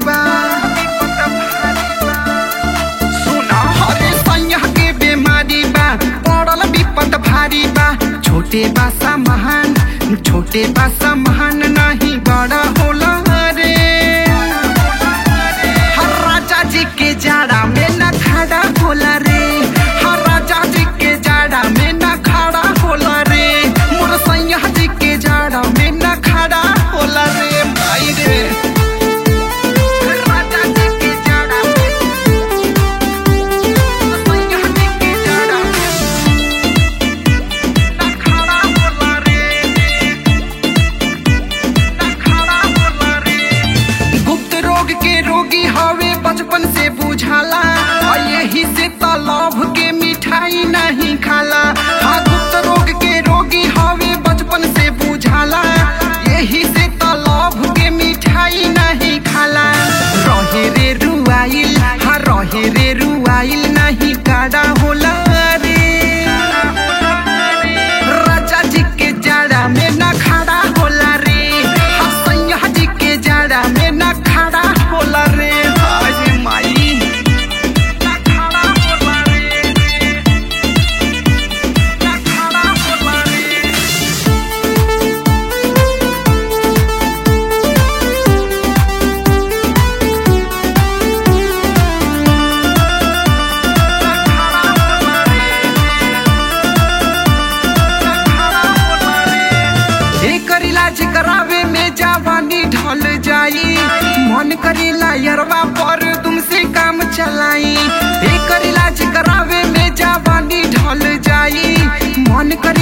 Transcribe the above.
बा सुना हरे सैया के बीमारी बा पड़ल विपत भारी बा छोटे बा सामान छोटे बा सामान नहीं बड़ा होला रे हर राजा जी के जाड़ा में न खड़ा होला रे हर राजा जी के जाड़ा में न खड़ा होला रे मोर सैया जी के जाड़ा में न खड़ा होला रे भाई रे राजा जी के जाड़ा में सैया जी के जाड़ा में न खड़ा होला रे न खड़ा होला रे गुप्त रोग के रोगी हवे बचपन से बुझाला आ यही से तालाब के मिठाई नहीं खाला हाँ गुप्त रोग के रोगी हवे बचपन से बुझाला यही से तालाब के मिठाई नहीं खाला रहे रे रुआइल हाँ रहे रे रुआइल नहीं काड़ा होला रे राजा जी के जाड़ा में न खड़ा होला रे हाँ सैया जी के जाड़ा में न खड़ा होला रे हाय माई न खड़ा होला रे न खड़ा होला रे एकर इलाज करावे में जवानी ढल जाई मन करेला यरवा पर तुमसे काम चलाई एकर इलाज करावे में जवानी ढल जाई मन करे